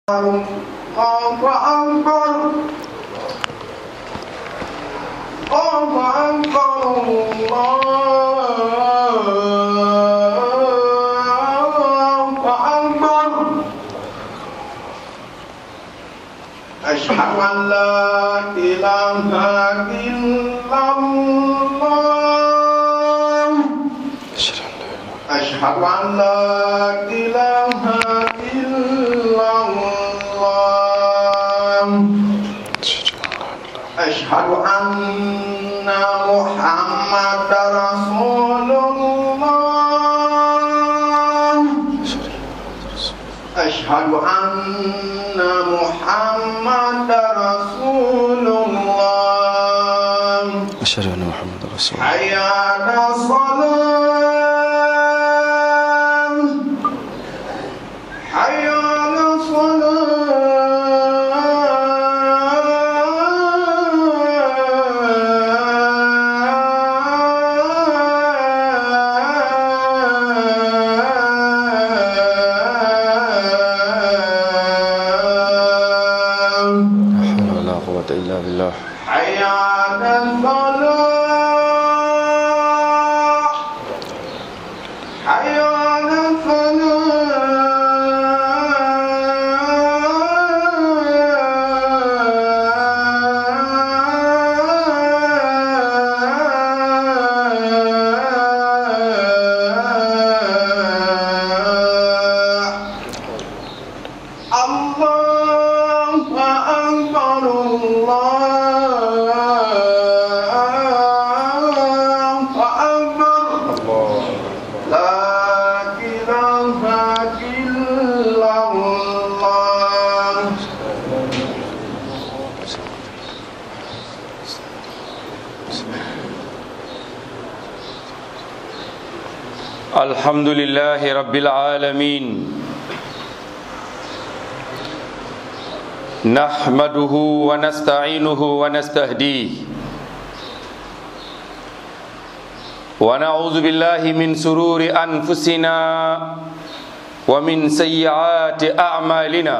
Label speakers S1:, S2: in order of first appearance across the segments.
S1: الله أكبر الله أكبر الله أكبر أشهد أن لا إله إلا الله أشهد أن لا إله إلا الله أشهد أن محمد رسول الله أشهد أن محمد رسول الله
S2: أشهد أن محمد رسول الله
S1: حي على الصلاة حي على الصلاة
S2: لا حول ولا قوة إلا بالله
S1: حي على الصلاة حي على الفلاح الله أكبر الله أكبر لا إله إلا الله
S2: الحمد لله رب العالمين نحمده ونستعينه ونستهديه ونعوذ بالله من سرور أنفسنا ومن سيئات أعمالنا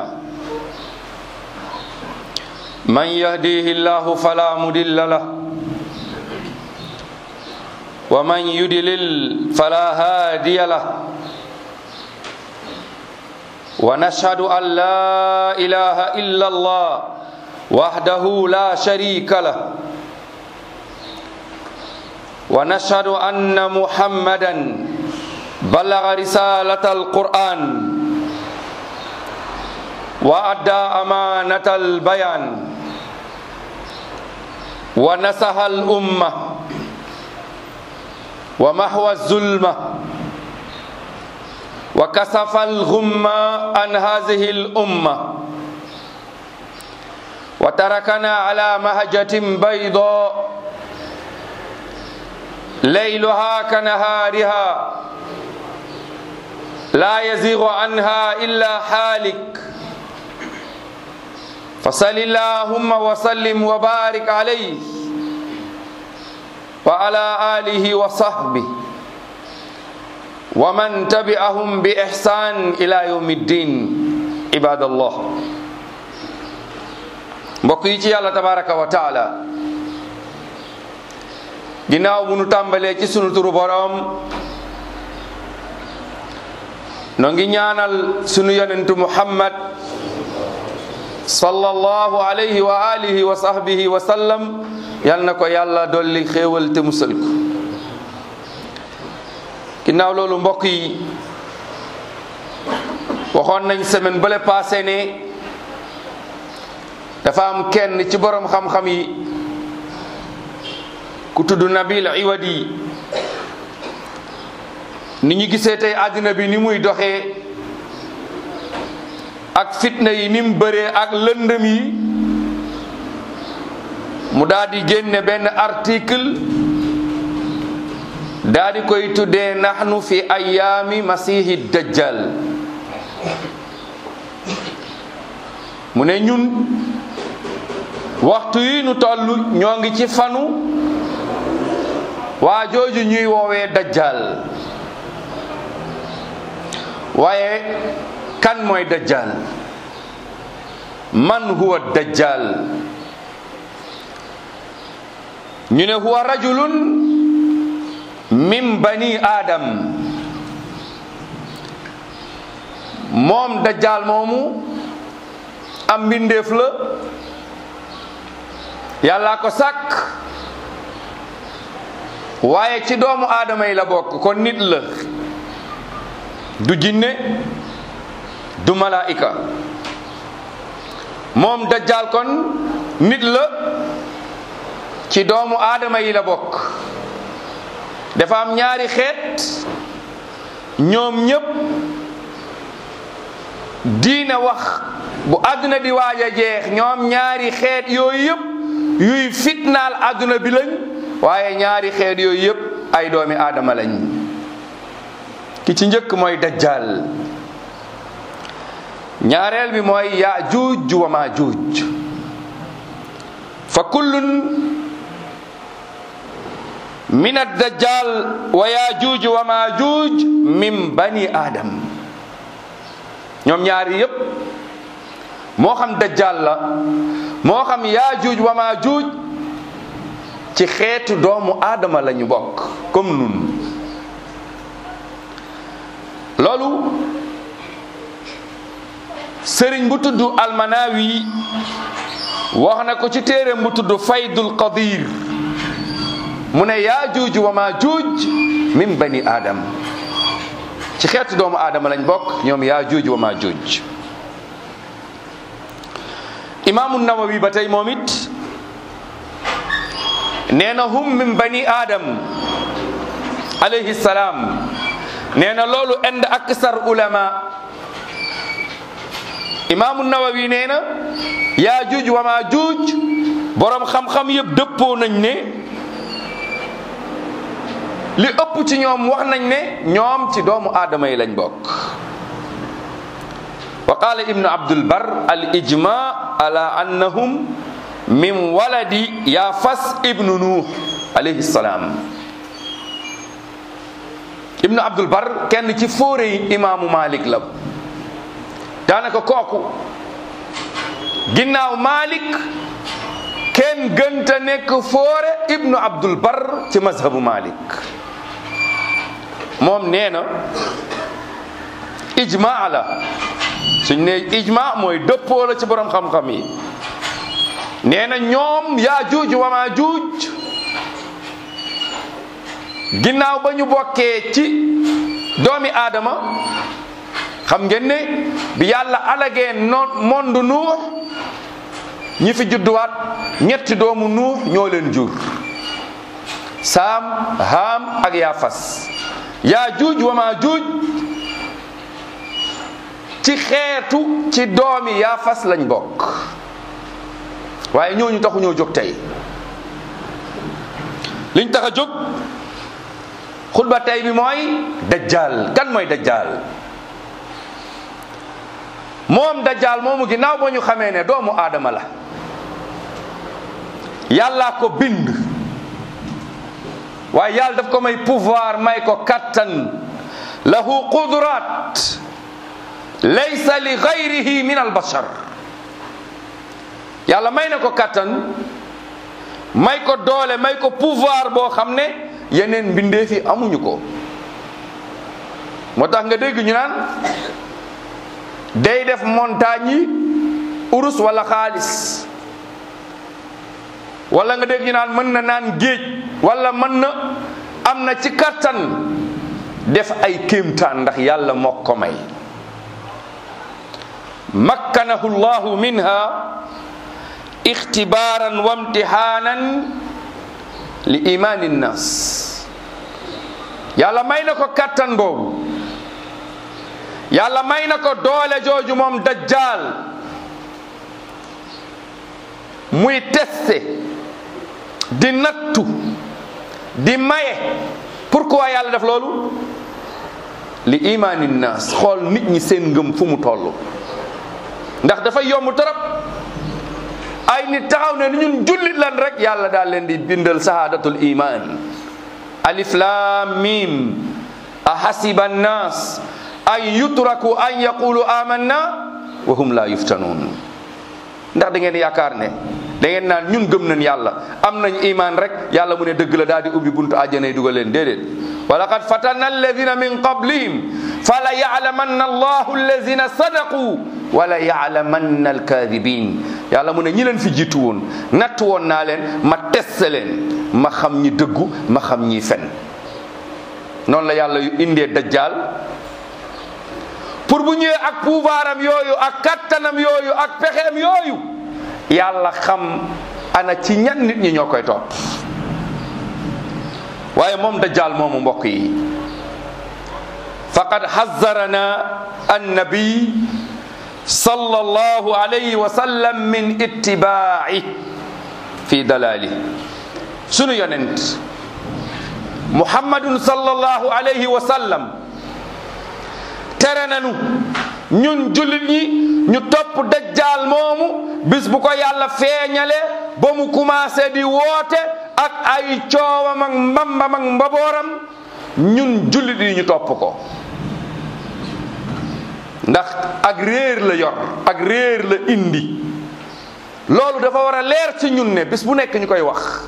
S2: من يهديه الله فلا مضل له ومن يدلل فلا هادي له ونشهد أن لا إله إلا الله وحده لا شريك له ونشهد أن محمدا بلغ رسالة القرآن وأدى أمانة البيان ونصح الأمة ومحو الظلمة وكسف الغمة عن هذه الأمة وتركنا على مهجة بيضاء ليلها كنهارها لا يزيغ عنها إلا حالك فصل اللهم وسلم وبارك عليه وعلى آله وصحبه ومن تبعهم بإحسان إلى يوم الدين عباد الله mbokk yi ci yàlla tabaraka wa taala ginnaaw bu nu tàmbalee ci sunu turu boroom noo ngi ñaanal sunu yonentu muhammad sallallahu alayhi wa alihi wa sahbihi wa sallam yal na ko yàlla dolli xéewal te musal ko ginnaaw loolu mbokk yi waxoon nañ semaine bale passé ne dafa am kenn ci borom xam-xam yi ku tudd Nabil Iwadi ni ñu gisee tey àddina bi ni muy doxee ak fitna yi ni mu bëree ak lëndëm yi mu daal di génne benn article daal di koy tuddee nahnu fi ayaami masihi dajjal mu ne ñun waxtu yi nu toll ñoo ngi ci fanu waa jooju ñuy woowee dajjal waaye kan mooy dajjal man huwa dajjal ñu ne huwa rajulun min bani adam moom dajjal moomu am mbindeef la yàllaa ko sàkk waaye ci doomu aadama yi la bokk kon nit la du jinne du malaika moom dajjal kon nit la ci doomu aadama yi la bokk dafa am ñaari xeet ñoom ñépp diina wax bu àdduna di waaj a jeex ñoom ñaari xeet yooyu yépp yuy fitnaal àdduna bi lañ waaye ñaari xeet yooyu yépp ay doomi aadama lañ ki ci njëkk mooy dajjal ñaareel bi mooy yaajuuj wa maajuuj fa kullun min addajjal wa yaajuuj wa maajuuj min bani aadam ñoom ñaari yépp moo xam dajjal la moo xam yaajuuj wa maajuuj ci xeetu doomu aadama lañu bokk comme nun loolu sëriñ bu tudd almanawi wax na ko ci téeréem bu tudd faydul qadir mu ne yaajuuj wa maajuuj min bani aadam ci xeetu doomu aadama lañ bokk ñoom yaajuuj wa maajuuj imaamu nawawi ba tey moom it nee na hum min bani aadam alayhi salaam nee na loolu ind aksar ulama imaamu nawawi nee na yaajuuj wa maajuuj boroom xam-xam yëpp dëppoo nañ ne li ëpp ci ñoom wax nañ ne ñoom ci doomu aadama yi lañ bokk wa qaala ibnu abdul bar al ijma ala annahum min waladi yaafas ibnu nuux alayhi salaam ibnu abdul bar kenn ci fóore yi imaamu malik la daanaka kooku ginnaaw malik kenn gënta nekk fóore ibnu abdul bar ci mazhabu malik moom nee na ijma la suñ ne ijma mooy dëppoo la ci borom xam-xam yi nee na ñoom yaajuuj wa maajuuj ginnaaw ba ñu bokkee ci doomi aadama xam ngeen ne bi yàlla alagee noon monde nuux ñi fi judduwaat ñetti doomu nuux ñoo leen jur saam haam ak yaafas yaajuuj wa maajuuj ci xeetu ci doomi yaafas lañ bokk waaye ñooñu taxu ñoo jóg tey liñ tax a jóg xutba tey bi mooy dajjal kan mooy dajjal moom dajjal moomu ginnaaw ba ñu xamee ne doomu aadama la yàllaa ko bind waaye yàlla daf ko may pouvoir may ko kattan lahu qudurat laysa li gayrihi min albashar yàlla may na ko kattan may ko doole may ko pouvoir boo xam ne yeneen mbindeef yi amuñu ko moo tax nga dégg ñu naan day def montagne yi urus wala xaalis wala nga dégg ñu naan mën na naan géej wala mën na am na ci kattan def ay kéemtaan ndax yàlla moo ko may makkanahu llahu minha ixtibaaran wa imtihaanan li imaani nnas yàlla may na ko kattan boobu yàlla may na ko doole jooju moom dajjal muy teste di nattu di maye pourquoi yàlla def loolu li imaani nnas xool nit ñi seen ngëm fu mu toll ndax dafa yomb torop ay nit taxaw ne ni ñun jullit lan rek yàlla daal leen di bindal sahadatul iman alif lam mim ahasiba annas an yutraku an yaqulu amanna wa hum la yuftanun ndax da ngeen yaakaar ne da ngeen naan ñun gëm nañ yàlla am nañ iman rek yàlla mu ne dëgg la daal di ubbi buntu àjjana yi dugal leen déedéet wa laqad fatanna alladina min qablihim fala yalamanna allahu alladina sadaqu wala yalamanna alkadibin yàlla mu ne ñi leen fi jiitu woon natt woon naa leen ma teste leen ma xam ñi dëggu ma xam ñi fen noonu la yàlla yu indee dajjal pour bu ñëwee ak pouvoiram yooyu ak kattanam yooyu ak pexeem yooyu yàlla xam ana ci ñan nit ñi ñoo koy topp waaye moom dajjal moomu mbokk yi faqad hazzarana annabi sallallahu alayhi wa sallam min ittibaa'i fi dalali sunu yonent muhammadun sallallahu alayhi wa sallam tere nanu ñun jullit ñi ñu topp dajjaal moomu bis bu ko yàlla feeñale ba mu commencé di woote ak ay coowam ak mbambam ak mbabooram ñun jullit yi ñu topp ko ndax ak réer la yor ak réer la indi loolu dafa war a leer ci ñun ne bis bu nekk ñu koy wax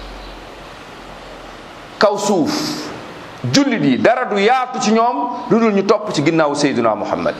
S2: kaw suuf jullit yi dara du yaatu ci ñoom lu dul ñu topp ci ginnaaw Seydina Muhammad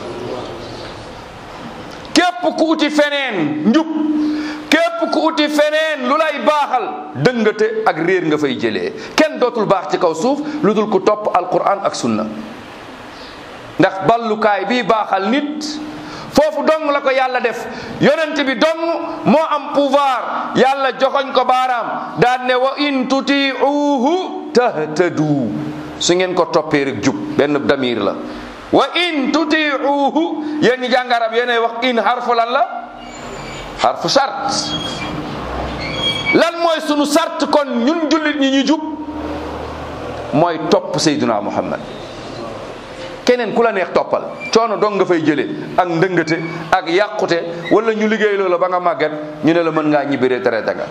S2: képp ku uti feneen njub képp ku uti feneen lu lay baaxal dëngate ak réer nga fay jëlee kenn dootul baax ci kaw suuf lu dul ku topp alquran ak sunna ndax ballukaay bii baaxal nit foofu dong la ko yàlla def yonent bi dong moo am pouvoir yàlla joxoñ ko baaraam daan ne wa in tutiuhu tahtadu su ngeen ko toppee rek jub benn damir la wa in tutiuhu yéen ñi jàng arab yéenay wax in harfu lan la harfu sart lan mooy sunu sart kon ñun jullit ñi ñu jub mooy topp Seydina Muhammad keneen ku la neex toppal coono dong nga fay jëlee ak ndëngate ak yàqute wala ñu liggéey loola ba nga màgget ñu ne la mën ngaa ñibbi retraité nga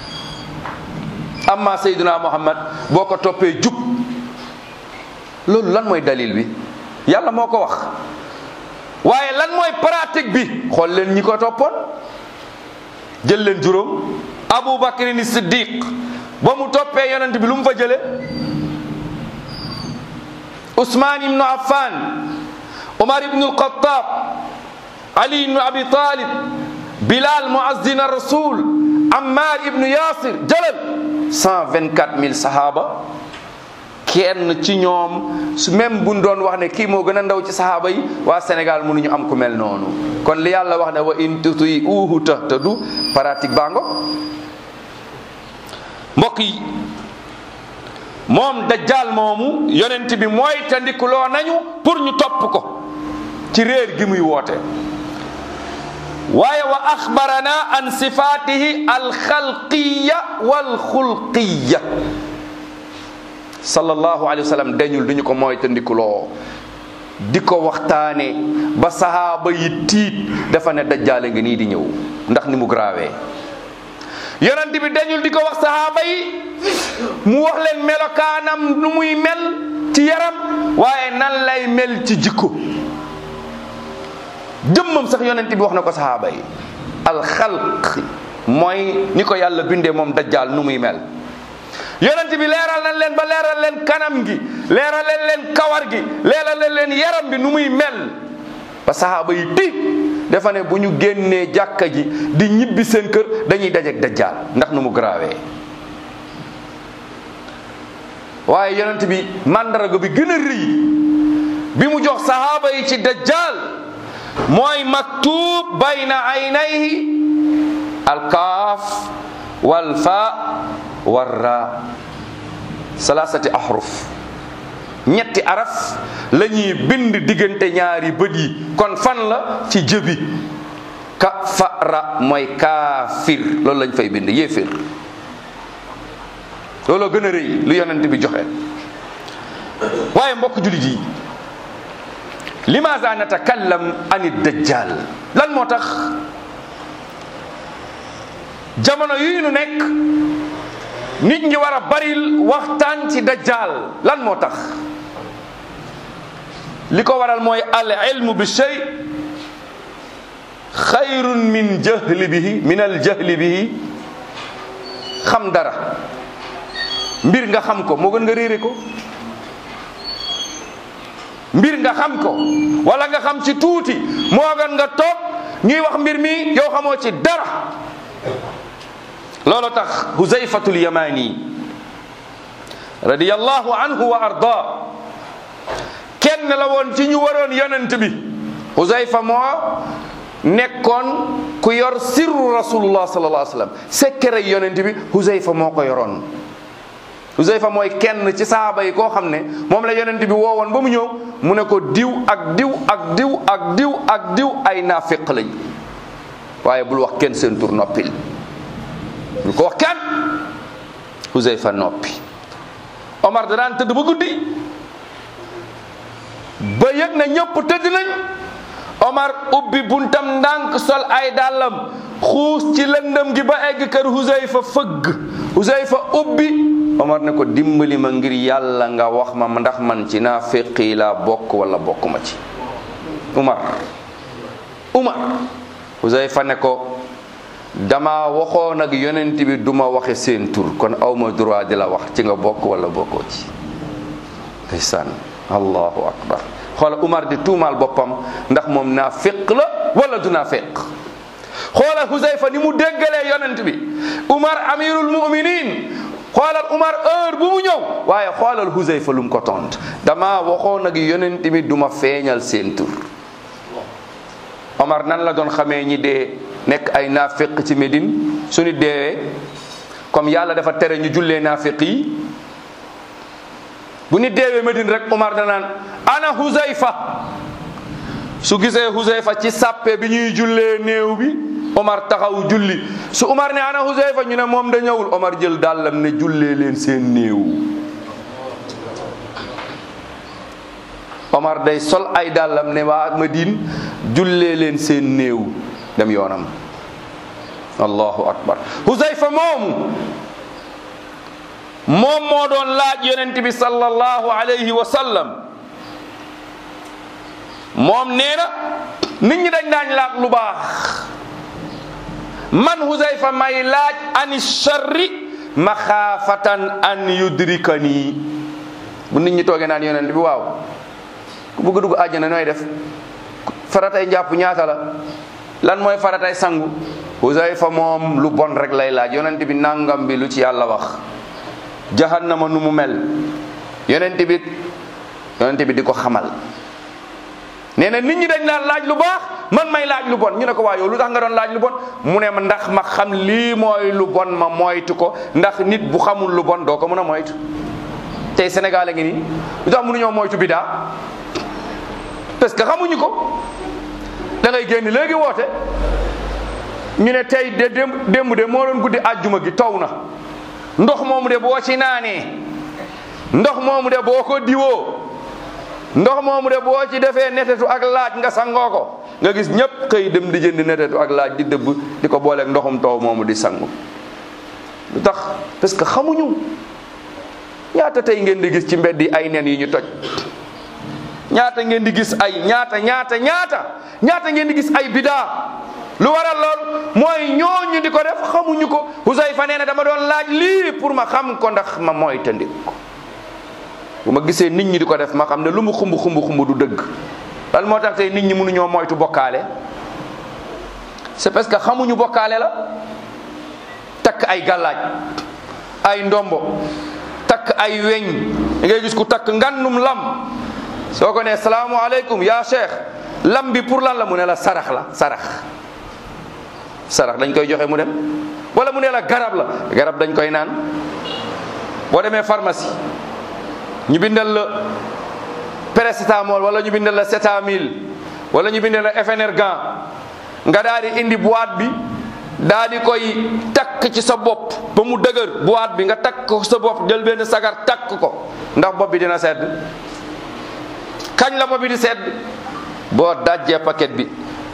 S2: amma Seydina Muhammad boo ko toppee jub loolu lan mooy dalil bi yàlla moo ko wax waaye lan mooy pratique bi xool leen ñi ko toppoon jël leen juróom Abu Bakr ni Siddiq ba mu toppee yonent bi lu mu fa jëlee Ousmane ibnu Affan Omar ibnu Alxatab Ali ibnu Abi Talib Bilal muazzin rasul Ammar ibnu Yasir jëlal cent vingt quatre mille sahaba kenn ci ñoom su même buñ doon wax ne kii moo gën a ndaw ci sahaba yi waa Sénégal mënuñu am ku mel noonu kon li yàlla wax ne wa in tutiuhu tahtadu pratique baa ngo mbokk yi moom dajjal moomu yonent bi mooy tandikuloo nañu pour ñu topp ko ci réer gi muy woote waaye wa axbarana an sifatihi alxalqiya walxulqiya sallallahu alayhi wa sallam dañul duñu ko mooy tandikuloo di ko waxtaane ba sahaaba yi tiit dafa ne dajjaale ngi nii di ñëw ndax ni mu graawee yonent bi dañul di ko wax sahaaba yi mu wax leen melokaanam nu muy mel ci yaram waaye nan lay mel ci jikko jëmmam sax yonent bi wax na ko sahaaba yi alxalq mooy ni ko yàlla bindee moom dajjaal nu muy mel yonent bi leeral nañ leen ba leeral leen kanam gi leeral leen leen kawar gi leeral leen leen yaram bi nu muy mel ba sahaaba yi tiit dafa ne bu ñu génnee jàkka ji di ñibbi seen kër dañuy dajeek dajjaal ndax nu mu garaawee waaye yonent bi màndarga bi gën a rëy bi mu jox sahaaba yi ci dajjal mooy maktub bayna aynayhi alkaaf walfa warra salasati ahruf ñetti araf la ñuy bind diggante ñaari bët yi kon fan la ci jëbi ka fara mooy kaafir loolu lañ fay bind yéefir looloo gën a rëy lu yonent bi joxe waaye mbokk jullit yi limaza natakallam ani dajjal lan moo tax jamono yi nu nekk nit ñi war a baril waxtaan ci dajjal lan moo tax li ko waral mooy al ilmu bi shay xayrun min jahli bihi min al jahli bihi xam dara mbir nga xam ko moo gën nga réere ko mbir nga xam ko wala nga xam ci tuuti moo gën nga toog ñuy wax mbir mi yow xamoo ci dara loolu tax huzayfatul yamani radiyallahu anhu wa arda kenn la woon ci ñu waroon yonent bi huzayfa moo nekkoon ku yor sirru rasulullah sallallahu alayhi wa sallam secret yonent bi huzayfa moo ko yoroon huzayfa mooy kenn ci saaba yi koo xam ne moom la yonent bi woowoon ba mu ñëw mu ne ko diw ak diw ak diw ak diw ak diw ay naafiq lañ waaye bul wax kenn seen tur noppil bul ko wax kenn huzayfa noppi omar da daan tëdd ba guddi ba yëg na ñëpp tëdd nañ omar ubbi buntam ndànk sol ay dàllam xuus ci lëndëm gi ba egg kër huzayfa fëgg huzayfa ubbi omar ne ko dimbali ma ngir yàlla nga wax ma ndax man ci naa féqi laa bokk wala bokk ma ci umar umar huzayfa ne ko dama waxoon ak yonent bi duma waxe seen tur kon awma droit di la wax ci nga bokk wala bokkoo ci ndeysaan allahu akbar xoola umar di tuumaal boppam ndax moom naa féq la wala du naa féq xoola huzayfa ni mu déggalee yonent bi umar amirul muminin xoolal umar heure bu mu ñëw waaye xoolal huzayfa lu mu ko tont dama waxoon ak yonent bi duma feeñal seen tur omar nan la doon xamee ñi dee nekk ay naafiq ci Médine su nit deewee comme yàlla dafa tere ñu jullee naafiq yi bu nit deewee Médine rek Omar danaan ana Huzayfa su gisee Huzayfa ci sàppe bi ñuy jullee néew bi Omar taxaw julli su Omar ne ana Huzayfa ñu ne moom da ñëwul Omar jël dàllam ne jullee leen seen néew Omar day sol ay dàllam ne waa Médine jullee leen seen néew dem yoonam allahu akbar huzayfa moomu moom moo doon laaj yonent bi sallallahu alayhi wa sallam moom nee na nit ñi dañ daañ laaj lu baax man huzayfa may laaj ani sharri maxaafatan an yudrikani bu nit ñi toogee naan yonent bi waaw ku bëgg dugg àjjana nooy def faratay njàpp ñaata la lan mooy faratay sangu Huzayfa moom lu bon rek lay laaj yonent bi nangam bi lu ci yàlla wax jahannama nu mu mel yonent bi yonent bi di ko xamal nee na nit ñi dañ daan laaj lu baax man may laaj lu bon ñu ne ko waa yow lu tax nga doon laaj lu bon mu ne ma ndax ma xam lii mooy lu bon ma moytu ko ndax nit bu xamul lu bon doo ko mën a moytu tey Sénégal a ngi nii lu tax mënuñoo moytu bidaa parce que xamuñu ko da ngay génn léegi woote ñu ne tey de démb démb de moo doon guddi àjjuma gi taw na ndox moomu de boo ci naanee ndox moomu de boo ko diwoo ndox moomu de boo ci defee netetu ak laaj nga sangoo ko nga gis ñëpp xëy dem di jënd netetu ak laaj di dëbb di ko booleeg ndoxum taw moomu di sangu lu tax parce que xamuñu ñaata tey ngeen di gis ci mbedd yi ay nen yi ñu toj ñaata ngeen di gis ay ñaata ñaata ñaata ñaata ngeen di gis ay bidaa lu waral lool mooy ñooñu di ko def xamuñu ko Huzayfa nee na dama doon laaj lii pour ma xam ko ndax ma mooy tëndik ko bu ma gisee nit ñi di ko def ma xam ne lu mu xumb xumb xumb du dëgg lan moo tax tey nit ñi mënuñoo moytu bokkaale c'est parce que xamuñu bokkaale la takk ay gàllaaj ay ndombo takk ay weñ da ngay gis ku takk ngannum lam soo ko ne salaamualeykum yaa cheikh lam bi pour lan la mu ne la sarax la sarax sarax dañ koy joxe mu dem wala mu ne la garab la garab dañ koy naan boo demee pharmacie ñu bindal la paracetamol wala ñu bindal la setamil wala ñu bindal la Efenergan nga daal di indi boîte bi daal di koy takk ci sa bopp ba mu dëgër boîte bi nga takk ko sa bopp jël benn sagar takk ko ndax bopp bi dina sedd kañ la bopp bi di sedd boo dajjee paquet bi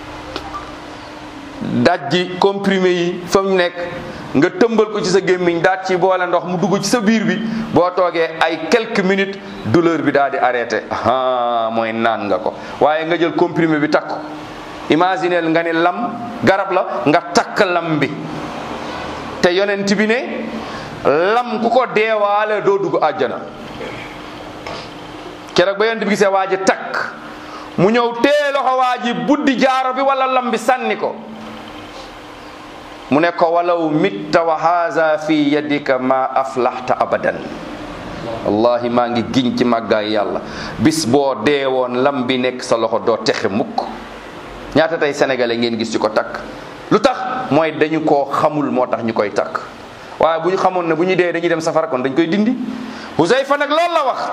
S2: dajji comprimé yi fa mu nekk nga tëmbal ko ci sa gémmiñ daat ci boole ndox mu dugg ci sa biir bi boo toogee ay quelques minutes douleur bi daal di arrêté ah mooy naan nga ko waaye nga jël comprimé bi takk imagineel nga ne lam garab la nga takk lam bi te yonent bi ne lam ku ko deewaale doo dugg àjjana keroog ba yonent bi gisee waa ji takk mu ñëw tee loxo waa ji buddi jaaro bi wala lam bi sànni ko mu ne ko walaw mitta wa haza fi yadika ma aflaxta abadan wallahi maa ngi giñ ci màggaay yàlla bis boo deewoon lam bi nekk sa loxo doo texe mukk ñaata tey sénégalais ngeen gis ci ko takk lu tax mooy dañu koo xamul moo tax ñu koy takk waaye bu ñu xamoon ne bu ñu dee dañuy dem safara kon dañ koy dindi Huzayfa nag loolu la wax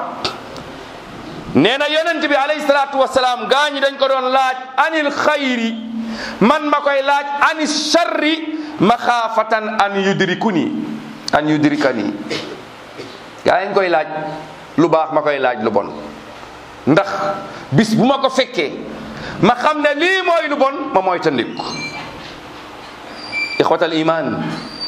S2: nee na yonent bi alayhi salaatu wasalaam gaa ñi dañ ko doon laaj anil xayri man ma koy laaj ani sharri maxaafatan an yudrikuni an yudrikani gaa yi ñu koy laaj lu baax ma koy laaj lu bon ndax bis bu ma ko fekkee ma xam ne lii mooy lu bon ma mooy tandiku ixwatal iman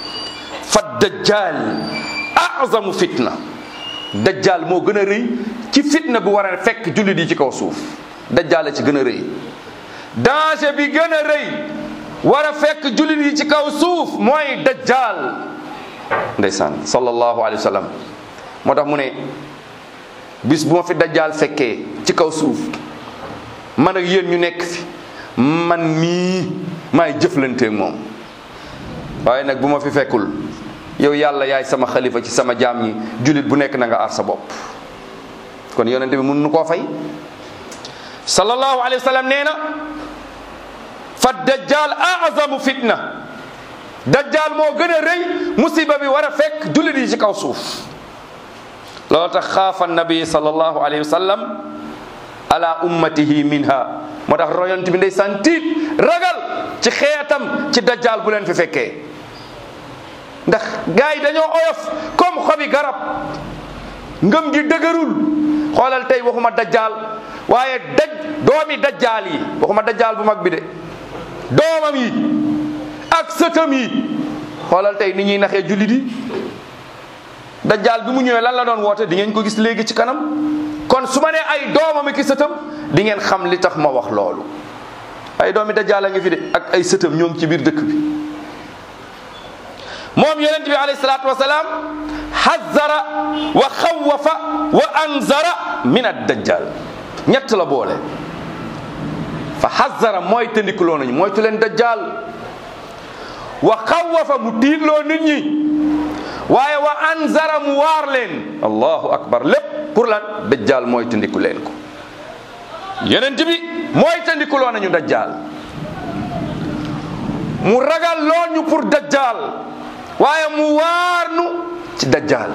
S2: fa dajjal azamu fitna dajjal moo gën a rëy ci fitna bu war a fekk jullit yi ci kaw suuf dajjal la ci gën a rëy danger bi gën a rëy war a fekk jullit yi ci kaw suuf mooy dajjal ndeysaan sallallahu alayhi wa sallam moo tax mu ne bis bu ma fi dajjal fekkee ci kaw suuf man ak yéen ñu nekk fi man mii maay jëflanteeg moom waaye nag bu ma fi fekkul yow yàlla yaay sama xalifa ci sama jaam ñi jullit bu nekk na nga aar sa bopp kon yonente bi mun nu koo fay sallallahu alayhi wa sallam nee na fa dajjal azamu fitna dajjal moo gën a rëy musiba bi war a fekk jullit yi ci kaw suuf loolu tax xaafa nabi sallallahu alayhi wa sallam ala ummatihi minha moo tax royont bi ndey san tiit ragal ci xeetam ci dajjal bu leen fi fekkee ndax gars yi dañoo oyof comme xobi garab ngëm gi dëgërul xoolal tey waxuma dajjal waaye daj doomi dajjal yi waxuma dajjal bu mag bi de doomam yi ak sëtam yi xoolal tey ni ñuy naxee jullit yi dajjal bi mu ñëwee lan la doon woote di ngeen ko gis léegi ci kanam kon su ma nee ay doomam ki sëtam di ngeen xam li tax ma wax loolu ay doomi dajjal a ngi fi de ak ay sëtam ñoo ngi ci biir dëkk bi moom yonent bi alayhi salaatu wasalaam xazara wa xawafa wa anzara min ad dajjal ñett la boole fa xazara mooy tëndikuloo nañu mooy tu leen dajjal wa xawafa mu tiitloo nit ñi waaye wa anzara mu waar leen allahu akbar lépp pour lan dajjal mooy tëndiku leen ko yonent bi mooy tëndikuloo nañu dajjal mu ragal loo ñu pour dajjal waaye mu waar nu ci dajjal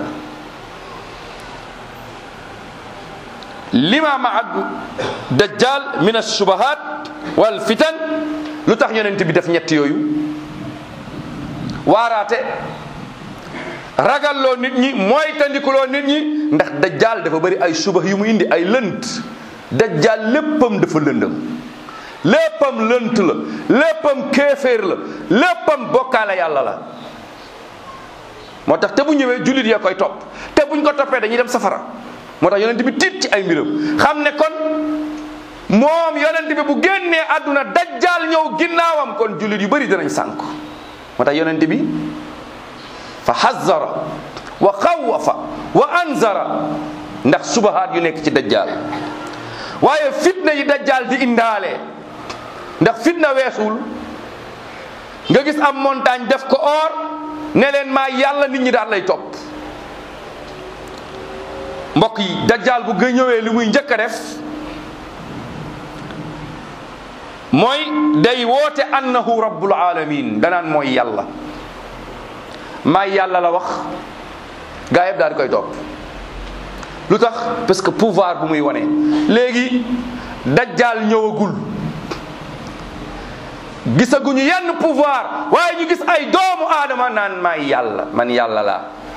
S2: lima maag dajjal min alshubahat wal fitan lu tax yonent bi def ñett yooyu waaraate ragalloo nit ñi mooy tandikuloo nit ñi ndax dajjal dafa bëri ay subah yu mu indi ay lënt dajjal léppam dafa lëndëm léppam lënt la léppam kéeféer la léppam bokkaale yàlla la moo tax te bu ñëwee jullit ya koy topp te buñ ko toppee dañuy dem safara moo tax yonent bi tiit ci ay mbiram xam ne kon moom yonent bi bu génnee àdduna dajjaal ñëw ginnaawam kon jullit yu bëri danañ sànk moo tax yonent bi fa hazzara wa xawafa wa anzara ndax subahaat yu nekk ci dajjaal waaye fitna yi dajjaal di indaale ndax fitna weesul nga gis am montagne def ko or ne leen maa yàlla nit ñi daal lay topp mbokk yi dajjaal bu gë ñëwee li muy njëkk a def mooy day woote annahu rabbul alamin danaan mooy yàlla maa yàlla la wax gaa yëpp daal di koy topp lu tax parce que pouvoir bu muy wane léegi dajjaal ñëwagul gisaguñu yenn pouvoir waaye ñu gis ay doomu aadama naan maay yàlla man yàlla laa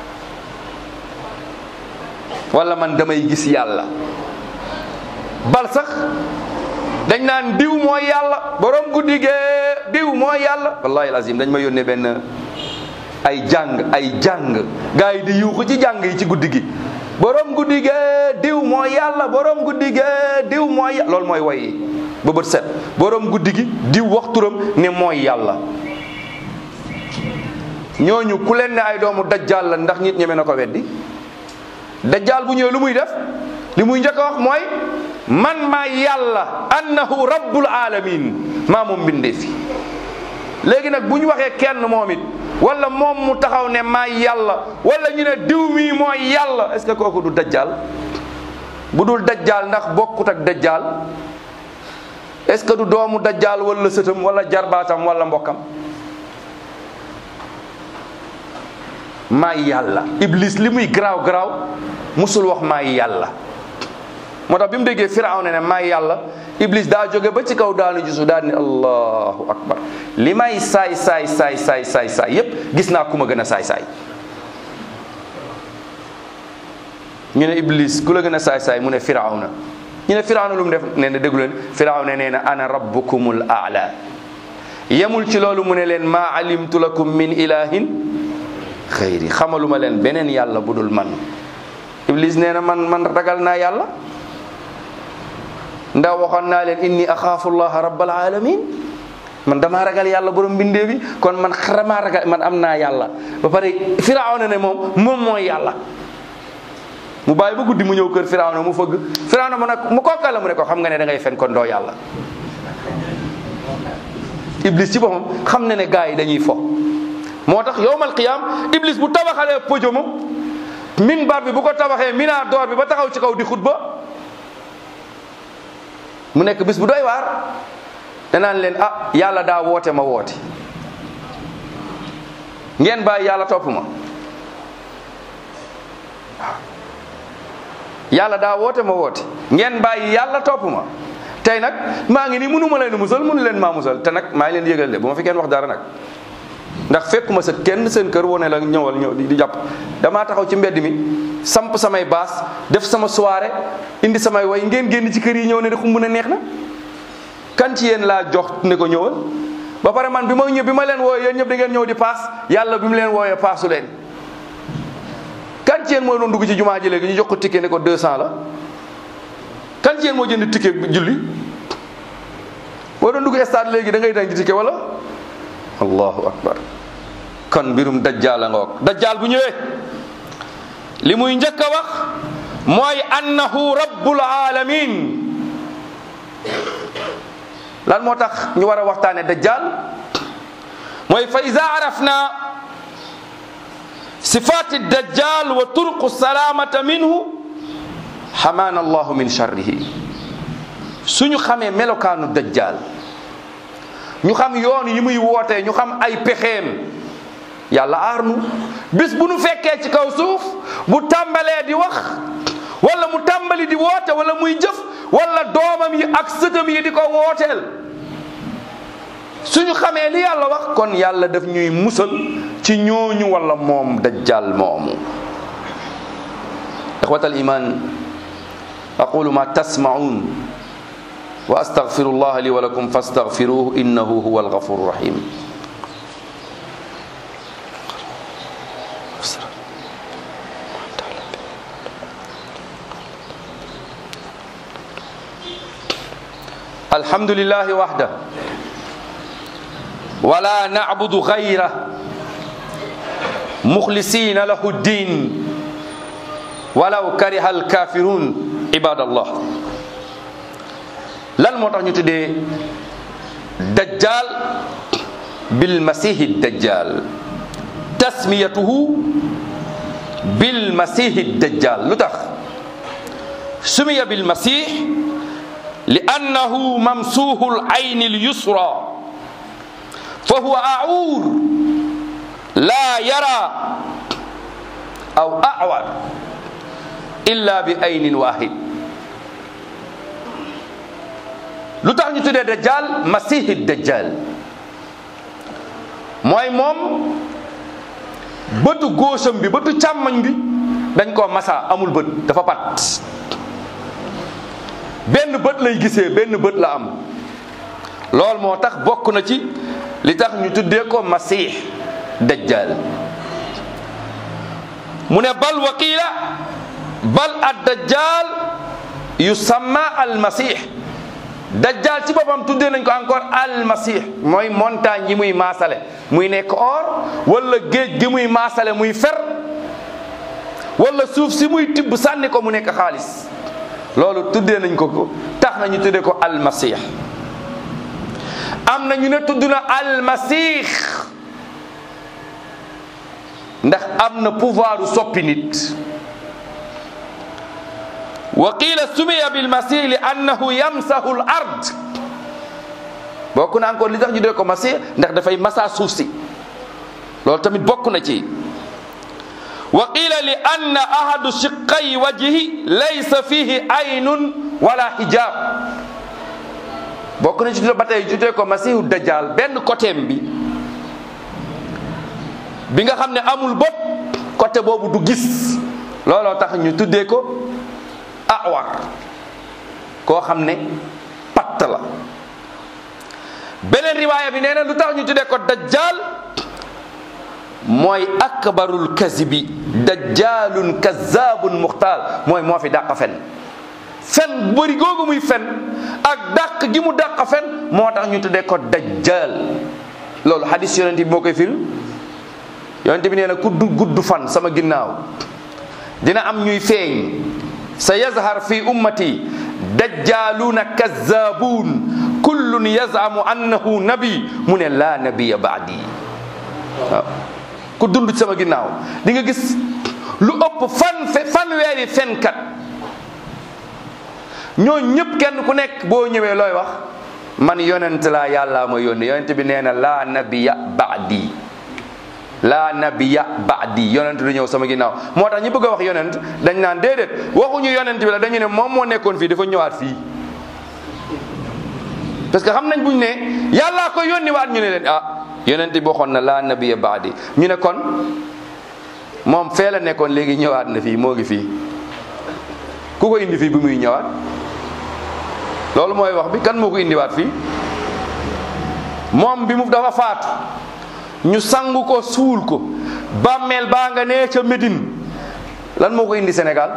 S2: wala man damay gis yàlla bal sax dañ naan diw mooy yàlla borom guddi gee diw mooy yàlla wallahi lazim dañ ma yónnee benn ay jàng ay jàng gars yi di yuuxu ci jàng yi ci guddi gi borom guddi gee diw mooy yàlla borom guddi gee diw mooy loolu mooy woy yi ba bët set borom guddi gi di wax turam ne mooy yàlla ñooñu ku leen ne ay doomu dajjal la ndax nit ñeme na ko weddi dajjal bu ñëwee lu muy def li muy njëkk a wax mooy man maa yàlla annahu rabbul alamin maa moom mbindee fi léegi nag bu ñu waxee kenn moom it wala moom mu taxaw ne maa yàlla wala ñu ne diw mii mooy yàlla est ce que kooku du dajjal bu dul dajjal ndax bokkut ak dajjal est ce que du doomu dajjal wala sëtam wala jarbaatam wala mbokkam maay yàlla iblis li muy garaaw garaaw musul wax maay yàlla moo tax bi mu déggee firawna ne maay yàlla iblis daa jóge ba ci kaw daanu gisu daal ni allahu akbar li may saay saay saay saay saay saay yépp gis naa ku ma gën a saay saay ñu ne iblis ku la gën a saay saay mu ne firawna ñu ne firawna lu mu def nee na déglu leen firawna nee na ana rabbukumul aala yemul ci loolu mu ne leen maa alimtu lakum min ilahin xëyri xamaluma leen beneen yàlla bu dul man iblis nee na man man ragal naa yàlla ndax waxoon naa leen inni axaafu llaha rabbal alamin man damaa ragal yàlla borom mbindee bi kon man xaramaa ragal man am naa yàlla ba pare firawna ne moom moom mooy yàlla mu bàyyi ba guddi mu ñëw kër firawna mu fëgg firawna mu ne mu kookal la mu ne ko xam nga ne da ngay fen kon doo yàlla iblis ci boppam xam na ne gars yi dañuy fo moo tax yowmal qiyam iblis bu tabaxalee pojomam minbar bi bu ko tabaxee mina door bi ba taxaw ci kaw di xutba mu nekk bis bu doy waar danaan leen ah yàlla daa woote ma woote ngeen bàyyi yàlla topp ma yàlla daa woote ma woote ngeen bàyyi yàlla topp ma tey nag maa ngi nii mënu ma leen musal mënu leen maa musal te nag maa ngi leen yëgal de bu ma fi kenn wax dara nag ndax fekkuma sa kenn seen kër wane la ñëwal ñëw di jàpp damaa taxaw ci mbedd mi samp samay baas def sama soirée indi samay way ngeen génn ci kër yi ñëw ne de xumb na neex na kan ci yéen laa jox ne ko ñëwal ba pare man bi ma ñëw bi ma leen wooyee yéen ñëpp da ngeen ñëw di paas yàlla bi mu leen wooyee paasu leen kan ci yéen mooy doon dugg ci jumaa ji léegi ñu jox ko ticket ne ko 200 la kan ci yéen moo jënd ticket julli boo doon dugg stade léegi da ngay dañ ci ticket wala allahu akbar kon mbirum dajjaal a ngoog dajjaal bu ñëwee li muy njëkk a wax mooy annahu rabbul alamin lan moo tax ñu war a waxtaane dajjaal mooy fa ida arafna sifati dajjal wa turqu salamata minhu xamaana allahu min charrihi suñu xamee melokaanu dajjal ñu xam yoon yi muy wootee ñu xam ay pexeem yàlla aar nu bis bu nu fekkee ci kaw suuf bu tàmbalee di wax wala mu tàmbali di woote wala muy jëf wala doomam yi ak sëtam yi di ko wooteel suñu xamee li yàlla wax kon yàlla daf ñuy musal ci ñooñu wala moom dajjal moomu ixwatal iman aqulu ma tasmaun wa astaghfiru allah li wa lakum fastaghfiruhu innahu huwa alghafuru rahim الحمد لله وحده ولا نعبد غيره مخلصين له الدين ولو كره الكافرون عباد الله lan moo tax ñu tuddee dajjal bil masihi dajjal tasmiyatuhu bil masihi dajjal lu tax sumiya bil masih li annahu mamsuuhu al ayni al yusra fa huwa aawur laa yara aw awar illa bi aynin wahid lu tax ñu tuddee dajjal masihi dajjal mooy moom bëtu góosam bi bëtu càmmoñ bi dañ koo masa amul bët dafa pat benn bët lay gisee benn bët la am loolu moo tax bokk na ci li tax ñu tuddee ko masih dajjal mu ne bal waqiila bal ad dajjal yusamma al masih dajjal ci boppam tuddee nañ ko encore almasih mooy montagne yi muy maasale muy nekk or wala géej gi muy maasale muy fer wala suuf si muy tibb sànni ko mu nekk xaalis loolu tuddee nañ ko ko tax nañu tuddee ko almasih am na ñu ne tudd na almasih ndax am na pouvoir u soppi nit wa qila sumiya bilmasih li annahu yamsahu l ard bokk na encore li tax ñu dee ko masih ndax dafay masa suuf si loolu tamit bokk na ci wa qila li anna ahadu shiqqay wajhi laysa fihi aynun wala hijab bokk na ci ba tey ñu dee ko masihu dajjal benn côtéem bi bi nga xam ne amul bopp côté boobu du gis looloo tax ñu tuddee ko awar koo xam ne patt la beneen riwaaya bi nee na lu tax ñu tuddee ko dajjal mooy akbarul kazibi dajjalun kazabun muxtaal mooy moo fi dàq fen fen bëri googu muy fen ak dàq gi mu dàq fen moo tax ñu tuddee ko dajjal loolu hadis yonente bi moo koy firi yonente bi nee na ku du gudd fan sama ginnaaw dina am ñuy feeñ sa yazhar fi ummati dajjaluna kazzabun kullun yazamu annahu nabi mu ne la nabiya baadi waaw ku dund ci sama ginnaaw di nga gis lu ëpp fan fe fanweeri fenkat ñoo ñëpp kenn ku nekk boo ñëwee looy wax man yonent laa yàllaa ma yónni yonent bi nee na la nabiya baadi la nabiya baadi yonent du ñëw sama ginnaaw moo tax ñi bëgg a wax yonent dañ naan déedéet waxuñu yonent bi la dañu ne moom moo nekkoon fii dafa ñëwaat fii parce que xam nañ buñ ne yàllaa ko yónni waat ñu ne leen ah yonent bi waxoon na la nabiya baadi ñu ne kon moom fee la nekkoon léegi ñëwaat na fii moo ngi fii ku ko indi fii bi muy ñëwaat loolu mooy wax bi kan moo ko indiwaat fii moom bi mu dafa faatu ñu sangu ko suul ko bàmmeel baa nga nee ca Médine lan moo ko indi Sénégal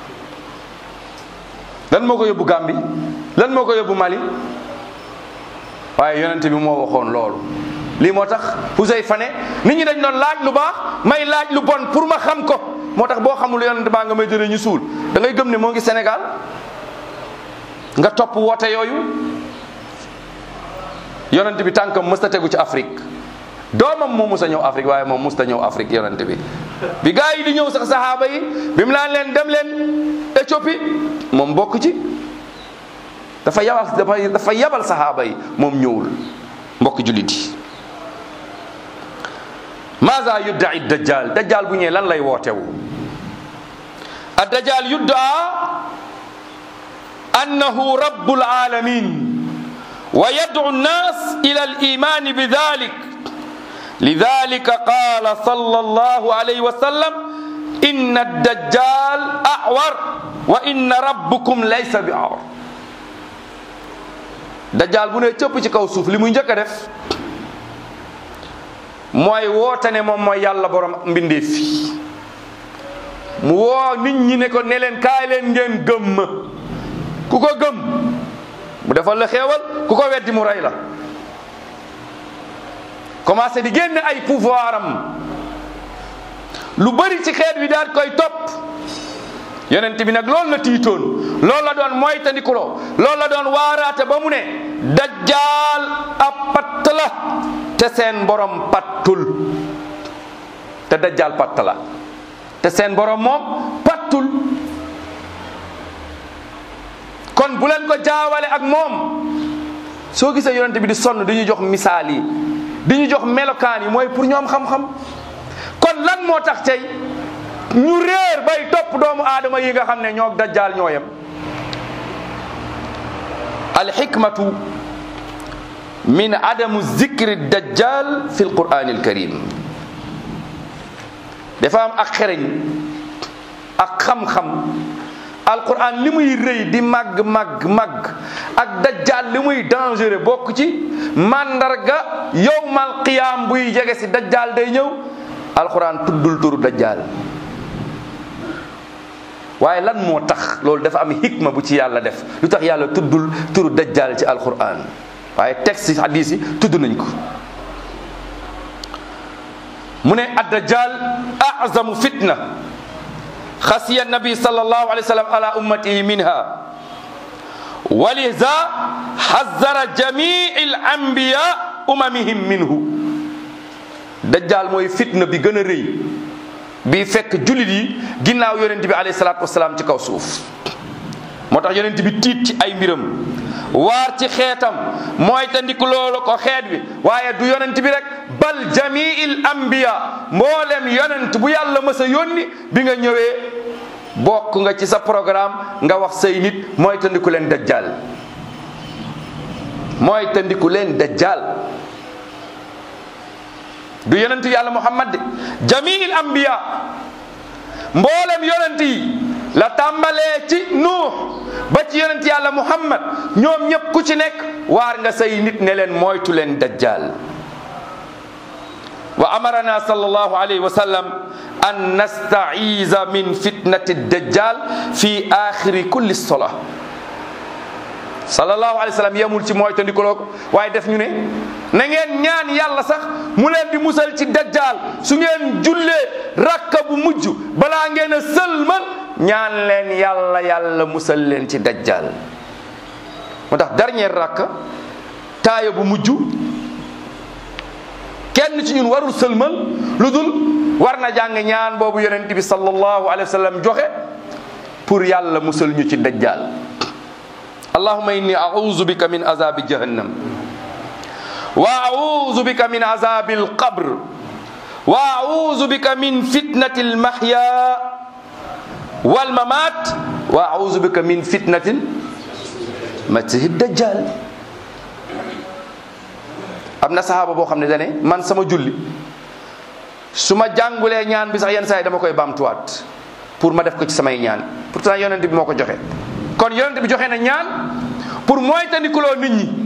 S2: lan moo ko yóbbu Gambie lan moo ko yóbbu Mali waaye yonent bi moo waxoon loolu lii moo tax Huzayfa ne nit ñi dañ doon laaj lu baax may laaj lu bon pour ma xam ko moo tax boo xamul yonent baa nga may jëlee ñu suul da ngay gëm ne moo ngi Sénégal nga topp woote yooyu yonent bi tànkam mësta tegu ci Afrique doomam moo mus a ñëw Afrique waaye moom musta ñëw Afrique yonent bi bi gaa yi di ñëw sax saxaaba yi bi mu naan leen dem leen Éthiopie moom bokk ci dafa yabal dafa dafa yabal saxaaba yi moom ñëwul mbokk jullit yi maza yudda'i dajjal dajjal bu ñëwee lan lay wootewu a dajjal yuddaa annahu rabbul alamin wa yad'u an-nas ila al-iman bi dhalik لذلك قال صلى الله عليه وسلم إن الدجال أعور وإن ربكم ليس بأعور dajjal bu ne cëpp ci kaw suuf li muy njëkk a def mooy woote ne moom mooy yàlla borom mbindeef fi mu woo nit ñi ne ko ne leen kaay leen ngeen gëm ma ku ko gëm mu defal la xéewal ku ko weddi mu rey la commencé di génne ay pouvoir am lu bari ci xeet wi daal koy topp yonent bi nag loolu la tiitoon loolu la doon moytandikuloo loolu la doon waaraate ba mu ne dajjaal ab patt la te seen borom pattul te dajjaal patt la te seen borom moom pattul kon bu leen ko jaawale ak moom soo gisee yonent bi di sonn di ñu jox misaal yi di ñu jox melokaan yi mooy pour ñoom xam-xam kon lan moo tax tey ñu réer bay topp doomu aadama yi nga xam ne ñoo dajjaal ñoo yem alxikmatu min adamu zikri dajjal fi alquran alkarim dafa am ak xereñ ak xam-xam alquran li muy rëy di màgg màgg màgg ak dajjal li muy dangereux bokk ci mandarga yowmal qiyaam buy jege si dajjal day ñëw alquran tuddul turu dajjal waaye lan moo tax loolu dafa am hikma bu ci yàlla def lu tax yàlla tuddul turu dajjal ci alquran waaye texte yi hadis yi tudd nañ ko mu ne addajjal azamu fitna xasiya nabi sallallahu alayhi wa sallam ala ummatihi minha walisa xazara jamii al anbiya umamihim minhu dajjal mooy fitna bi gën a rëy bi fekk jullit yi ginnaaw yonent bi alayhi salaatu wasalaam ci kaw suuf moo tax yonent bi tiit ci ay mbiram waar ci xeetam mooy te ndiku loolu ko xeet bi waaye du yonent bi rek bal jamiil anbiya mboolem yonent bu yàlla mës a yónni bi nga ñëwee bokk nga ci sa programme nga wax say nit mooy te ndiku leen dajjal mooy te ndiku leen dajjal du yonent yàlla muhammad de jamiil anbiya mboolem yonent yi la tàmbalee ci nuux ba ci yonent yàlla muhammad ñoom ñëpp ku ci nekk waar nga say nit ne leen moytu leen dajjal wa amarana sallallahu alayhi wa sallam an nastaiza min fitnati dajjal fi axiri kulli sola sallallahu alayhi wa sallam yemul ci moytandikuloo ko waaye def ñu ne na ngeen ñaan yàlla sax mu leen di musal ci dajjal su ngeen jullee rakka bu mujj balaa ngeen a sëlmal ñaan leen yàlla yàlla musal leen ci dajjal moo tax dernier rakka taaya bu mujj kenn ci ñun warul sëlmal lu dul war na jàng ñaan boobu yonent bi sallallahu alayhi wa sallam joxe pour yàlla musal ñu ci dajjal allahumma inni a'udhu bika min azabi jahannam wa a'udhu bika min azabi alqabr wa a'udhu bika min fitnati almahya wal mamat wa a'udhu bika min fitnati masihi dajjal am na sahaaba boo xam ne dane man sama julli su ma jàngulee ñaan bi sax yenn saa yi dama koy baamtuwaat pour ma def ko ci samay ñaan pourtant yonent bi moo ko joxe kon yonent bi joxe na ñaan pour moytandikuloo nit ñi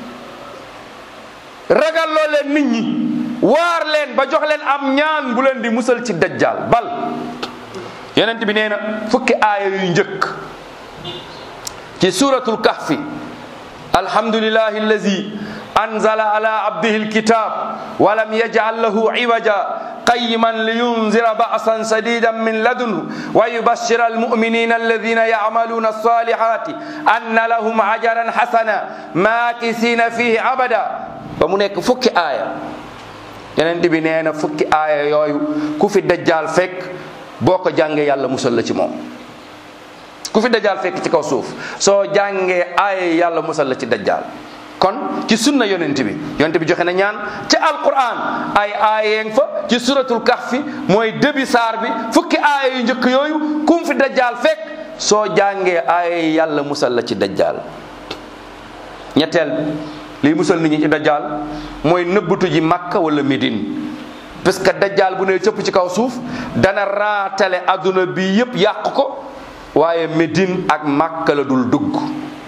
S2: ragalloo leen nit ñi waar leen ba jox leen am ñaan bu leen di musal ci dajjal bal yonent bi nee na fukki aaya yu njëkk ci suratul kahfi alhamdulillahi allazi anzala ala abdihi alkitab wa lam yaj'al lahu iwaja قيما لينذر بأسا شديدا من لدنه ويبشر المؤمنين الذين يعملون الصالحات أن لهم أجرا حسنا ماكثين فيه أبدا bamu nekk fukki aaya yeneen bi nee na fukki aaya yooyu ku fi dajjaal fekk boo ko jàngee yàlla musal la ci moom ku fi dajjaal fekk ci kaw suuf soo jàngee aaya yàlla musal la ci dajjaal kon ci sunna yonent bi yonent bi joxe na ñaan ci alquran ay aayeng fa ci suratul kahfi mooy début saar bi fukki aaya yu njëkk yooyu kum fi dajjaal fekk soo jàngee aaya yàlla musal la ci dajjaal ñetteel liy musal nit ñi ci dajjaal mooy nëbbatu ji makka wala médine parce que dajjaal bu ne cëpp ci kaw suuf dana raatale adduna bi yépp yàq ko waaye médine ak makka la dul dugg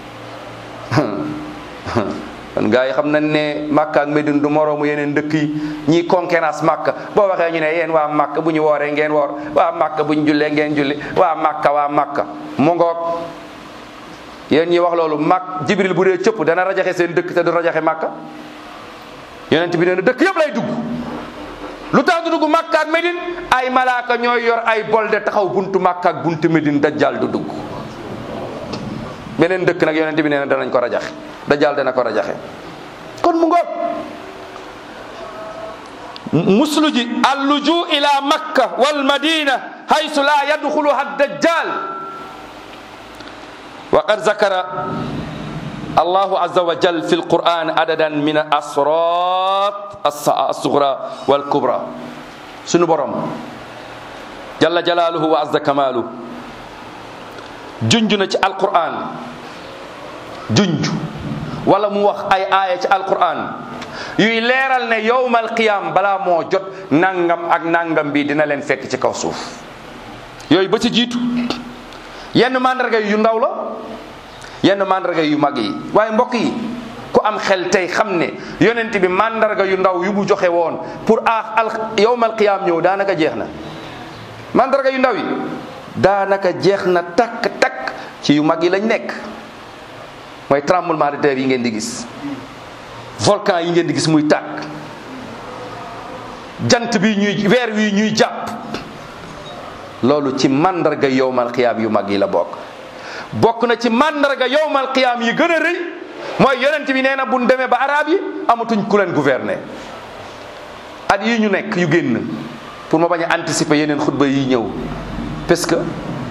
S2: kon gars yi xam nañ ne Makka ak Medine du moroomu yeneen dëkk yi ñiy concurrence Makka boo waxee ñu ne yéen waa Makka bu ñu wooree ngeen woor waa Makka bu ñu jullee ngeen julli waa Makka waa Makka mu ngoog yéen ñi wax loolu mak Jibril bu dee cëpp dana rajaxe seen dëkk te du rajaxe Makka yonent bi nee na dëkk yëpp lay dugg lu tax du dugg Makka ak Medine ay malaaka ñooy yor ay bolde taxaw buntu Makka ak buntu Medine dajjal du dugg beneen dëkk nag yonent bi nee na danañ ko rajaxe dajjal dana ko rajaxe kon mu ngoog muslu ji alluju ila makka wal madina haysu la yadxuluha dajjal wa qad zakara allahu azza wa jal fi alquran adadan min asrat assugra wal kubra sunu borom jalla jalaluhu wa azza kamalu junj na ci alquran junj wala mu wax ay aaya ci alquran yuy leeral ne yowmal qiyam balaa moo jot nangam ak nangam bi dina leen fekk ci kaw suuf yooyu ba ci jiitu yenn mandarga yu ndaw la yenn mandarga yu mag yi waaye mbokk yi ku am xel tey xam ne yonent bi mandarga yu ndaw yu mu joxe woon pour a al yowmal qiyam ñëw daanaka jeex na mandarga yu ndaw yi daanaka jeex na takk takk ci yu mag yi lañ nekk mooy tremblement de terre yi ngeen di gis volcan yi ngeen di gis muy tàkk jant bi ñuy weer wi ñuy jàpp loolu ci màndarga yowmal qiyaam yu mag yi la bokk bokk na ci màndarga yowmal qiyaam yi gën a rëy mooy yonent bi nee na buñ demee ba arab yi amatuñ ku leen gouverner at yi ñu nekk yu génn pour ma bañ a anticiper yeneen xutba yi ñëw parce que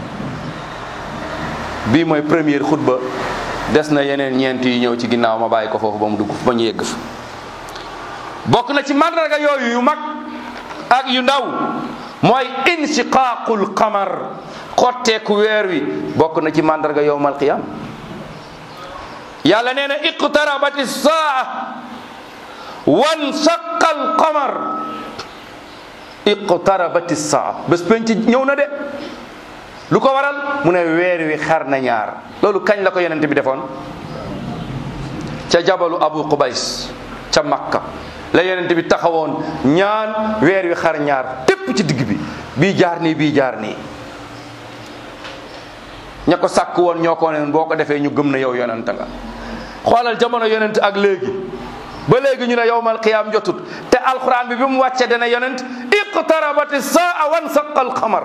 S2: bii mooy première xutba des na yeneen ñeent yi ñëw ci ginnaaw ma bàyyi ko foofu ba mu dugg ba ñu yegg fa bokk na ci màndarga yooyu yu mag ak yu ndaw mooy inshiqaaqul qamar xotteeku weer wi bokk na ci màndarga yowmal qiyam yàlla nee na iqtarabati saa wan saqal qamar iqtarabati saa bés penc ñëw na de lu ko waral mu ne weer wi xar na ñaar loolu kañ la ko yonent bi defoon ca jabalu abu qubays ca makka la yonent bi taxawoon ñaan weer wi xar ñaar tépp ci digg bi bii jaar nii bii jaar nii ña ko sàkk woon ñoo ko ne boo ko defee ñu gëm na yow yonent nga xoolal jamono yonent ak léegi ba léegi ñu ne yowmal qiyaam jotut te alquran bi bi mu wàcce dana yonent iqtarabati saa wan saqal xamar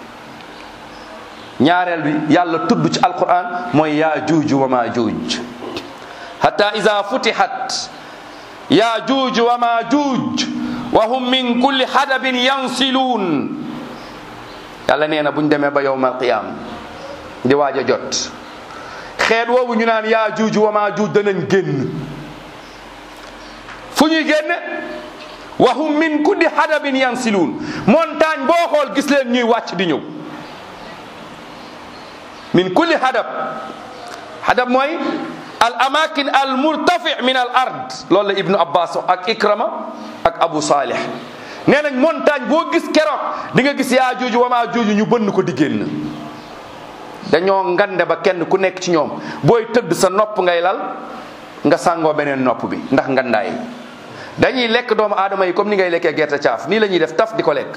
S2: ñaareel bi yàlla tudd ci alquran mooy yaa juuj wa maa juuj hatta ida futihat yaa juuj wa maa juuj wa hum min kulli hadabin yansiluun yàlla nee na buñ demee ba yowmal qiyaam di waaj a jot xeet woowu ñu naan yaa juuj wa maa juuj danañ génn fu ñuy génne wa hum min kulli hadabin yansiluun montagne boo xool gis leen ñuy wàcc di ñëw min kulli hadab hadab mooy al amakin al murtafi min al ard loolu la ibnu abbas ak ikrama ak abu salih nee nañ montagne boo gis keroog di nga gis yaa juuju wa maa juuju ñu bënn ko di génn dañoo ngande ba kenn ku nekk ci ñoom booy tëdd sa nopp ngay lal nga sàngoo beneen nopp bi ndax ngandaay dañuy lekk doomu aadama yi comme ni ngay lekkee gerte caaf nii la ñuy def taf di ko lekk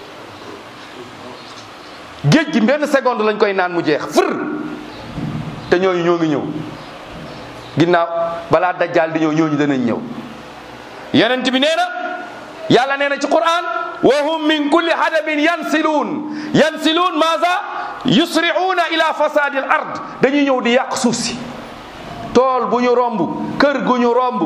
S2: géej gi benn seconde lañ koy naan mu jeex fër te ñooñu ñoo ngi ñëw ginnaaw balaa dajjaal di ñëw ñooñu danañ ñëw yonent bi nee na yàlla nee na ci quran wa hum min kulli hadabin yansiluun yansiluun maasa yusri'uuna ila fasadi al ard dañuy ñëw di yàq suuf si tool bu ñu romb kër gu ñu romb